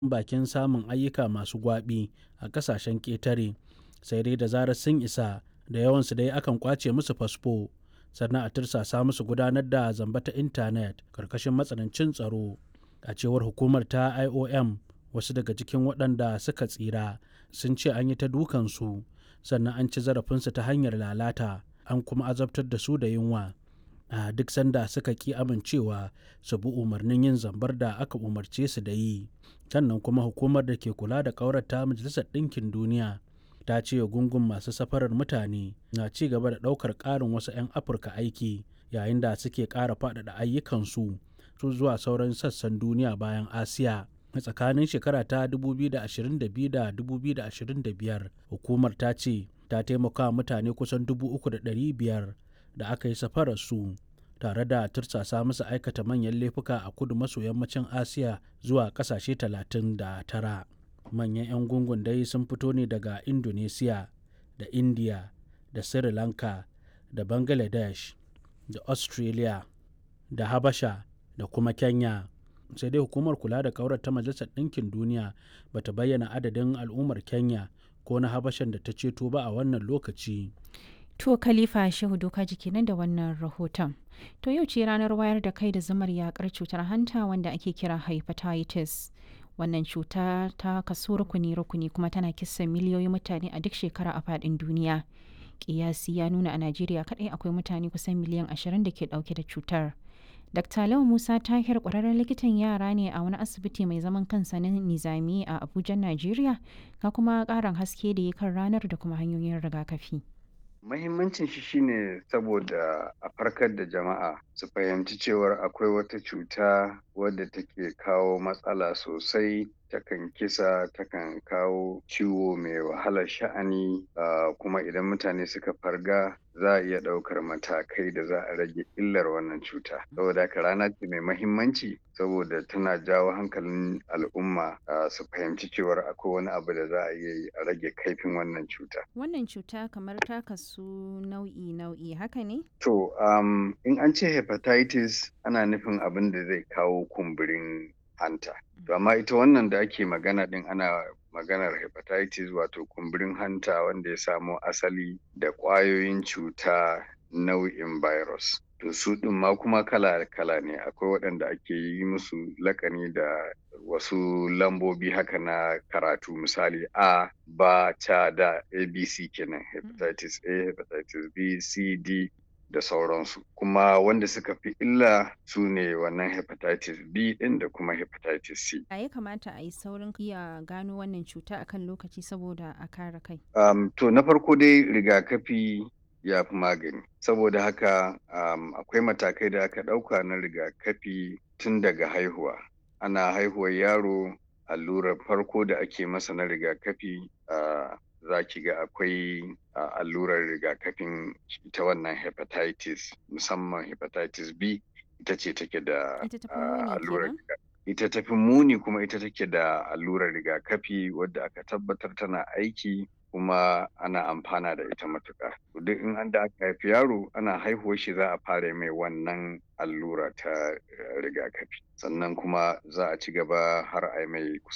bakin samun ayyuka masu gwaɓi a ƙasashen ƙetare sai dai da zarar sun isa da yawansu dai akan ƙwace musu fasfo sannan a tirsasa musu gudanar da zamba ta intanet ƙarƙashin matsanancin tsaro a cewar hukumar ta iom wasu daga cikin waɗanda suka tsira sun ce an yi ta dukansu sannan an ci zarafinsu ta hanyar lalata an kuma azabtar da su da yunwa a duk sanda suka ki amincewa su bi umarnin yin zambar da aka umarce su da yi sannan kuma hukumar da ke kula da ƙaurata majalisar ɗinkin duniya ta ce gungun masu safarar mutane na ci gaba da ɗaukar ƙarin wasu 'yan afirka aiki yayin da suke ƙara faɗaɗa ayyukansu su zuwa sauran sassan duniya bayan asiya a tsakanin shekara ta 2022 da 2025 hukumar ta ce ta taimaka mutane kusan 3,500 da aka yi safararsu tare da tursasa musu aikata manyan laifuka a kudu maso yammacin asiya zuwa kasashe 39 manyan 'yan gungun dai sun fito ne daga indonesia da india da sri lanka da bangladesh da australia da habasha da kuma kenya sai dai hukumar kula da kaurar ta majalisar ɗinkin duniya bata bayyana adadin al'ummar kenya ko na habashan da ta ceto ba a wannan lokaci To Khalifa Shehu Doka jiki nan da wannan rahoton. To yau ce ranar wayar da kai da zamar yakar cutar hanta wanda ake kira hepatitis. Wannan cuta ta kaso rukuni-rukuni kuma tana kisa miliyoyin mutane a duk shekara a faɗin duniya. Kiyasi ya nuna a Najeriya kaɗai akwai mutane kusan miliyan ashirin da ke ɗauke da cutar. Dr. Lau Musa Tahir ƙwararren likitan yara ne a wani asibiti mai zaman kansa na Nizami a Abuja, Najeriya, ka kuma ƙarin haske da ya kan ranar da kuma hanyoyin rigakafi. Mahimmancin shi shine saboda a farkar da jama'a su fahimci cewar akwai wata cuta wadda take kawo matsala sosai takan kisa takan kawo ciwo mai wahalar sha'ani uh, kuma idan mutane suka farga za a iya ɗaukar matakai da za a rage illar wannan cuta saboda haka rana ce mai mahimmanci saboda tana jawo hankalin al'umma uh, su fahimci cewar akwai wani abu da za a iya yi a rage kaifin wannan cuta Wannan cuta kamar ta kasu nau'i-nau'i haka ne? to um, in an ce hepatitis ana nufin abin da zai kawo kumburin hanta to amma ita wannan da ake magana din ana maganar hepatitis wato kumburin hanta wanda ya samo asali da ƙwayoyin cuta nau'in virus to su ɗin ma kuma kala-kala ne akwai waɗanda ake yi musu lakani da wasu lambobi haka na karatu misali a ba ta da abc kenan hepatitis a hepatitis b c d da sauransu kuma wanda suka fi illa su ne wannan hepatitis b din da kuma hepatitis c A ya kamata a yi saurin iya gano wannan cuta akan lokaci saboda a kare kai. um, to na farko dai rigakafi ya fi magani saboda haka um, akwai matakai da aka ɗauka na rigakafi tun daga haihuwa ana haihuwar yaro allurar farko da ake masa na rigakafi uh, za ki ga akwai uh, allurar rigakafin ita wannan hepatitis musamman hepatitis B ita ce take da Ita tafi uh, muni allurar kenan? riga- ita tafi muni kuma ita take da allurar rigakafi wadda aka tabbatar tana aiki kuma ana amfana da ita matuƙa duk in an da aka haifi yaro ana haihuwar shi za a fara mai wannan allura ta eh, rigakafi sannan kuma za a ci gaba har a yi mai